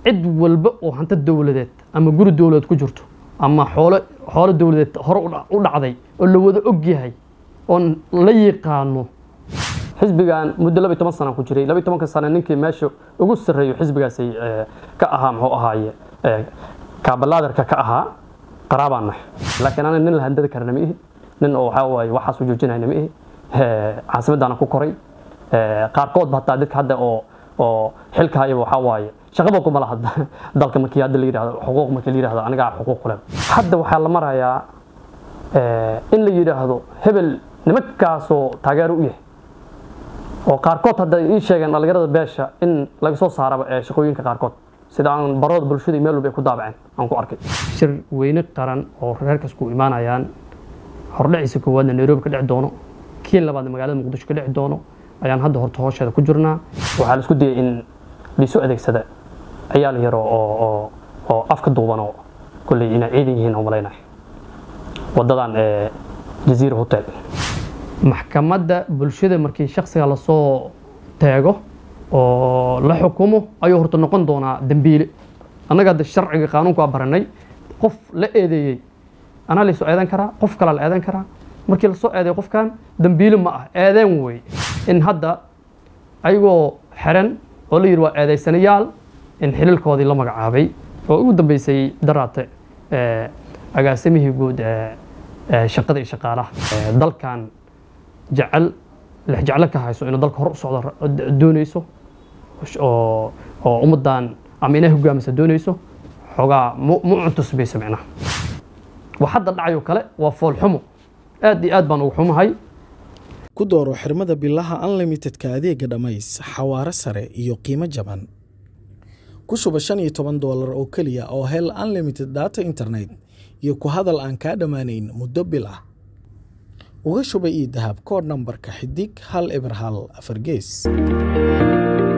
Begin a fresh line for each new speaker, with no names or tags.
cid walba oo hanti dowladeed ama guri dowladeed ku jirto ama xoolo xoolo dowladeed hore u dha- u dhacday oo la wada og yahay oon la yaqaano xisbigan muddo laba iyo toban sana ku jiray laba iyo tobanka sano ninkii meesha ugu sarreeyo xisbigaasi eh, ka ahaa muxuu ahaaye eh, kaabalaadarka ka ahaa qaraabaan nahay laakiin aniga nin la handadi karana ma ihi nin oo waxaa waaye waxaas u joojinayna ma ihi Eh, caasimaddaana ku koray Eh, qaarkood ba hataa dadka hadda oo oo xilka hayaba waxaa waaye shaqaba kuma laha dalka markii hadda la yidhahdo xuquuq markii la yidhahdo anigaa xuquuq ku leh hadda waxaa la marayaa eh, in la yidhaahdo hebel nimankaasoo taageero u yahay oo qaarkood hadda ii sheegeen dhalinyarada beesha in laga soo saaraba ee shaqooyinka qaarkood sida aan barooda bulshada iyo meel walba ay ku daabaceen aan ku arkay shir weyne qaran oo reerkaas ku imaanayaan hordhaciisa koowaadna nairobi ka dhici doono kii labaadna magaalada muqdisho ka dhici doono ayaan hadda horta hoosheeda ku jirnaa waxaa la isku dayay in liisu adeegsada ciyaal yaro oo oo oo afka duuban oo kolley inay ciidan yihiin oo malaynayo wadadan ee jaziira hotel maxkamadda bulshada markii shaksiga lasoo teego oo la xukumo ayuu horta noqon doonaa dembiile annaga hadda sharciga qaanuunku aa baranay qof la eedeeyey anaa laysoo eedan karaa qof kalaa la eedan karaa markii lasoo eedeeyo qofkan dembiile ma ah eedeen wey in hadda ayagoo xiran oo la yidhi waa eedaysanayaal in xililkoodii la magacaabay oo ugu dambeysay daraate eh, agaasimihii guud ee ee shaqada iyo shaqaalaha Eh, dalkan jecel lex jeclo ka hayso inuu dalka hor u socdo ra- d- doonayso oo oo ummaddan ama inay hogaamisa doonayso xoogaa mu mu cuntusbayso micnaha wax hadda dhacayoo kale waa foolxumo aad iyo aad baan ugu xumahay
ku dooro xirmada bilaha unlimitedka adeega dhammays xawaare sare iyo qiimo jaban ku shuba shan iyo toban doolar oo keliya oo hel unlimited data internet iyo ku hadal aan kaa dhammaanayn muddo bil ah uga shuba ii dahab koodh nambarka xidig hal eber hal afar gees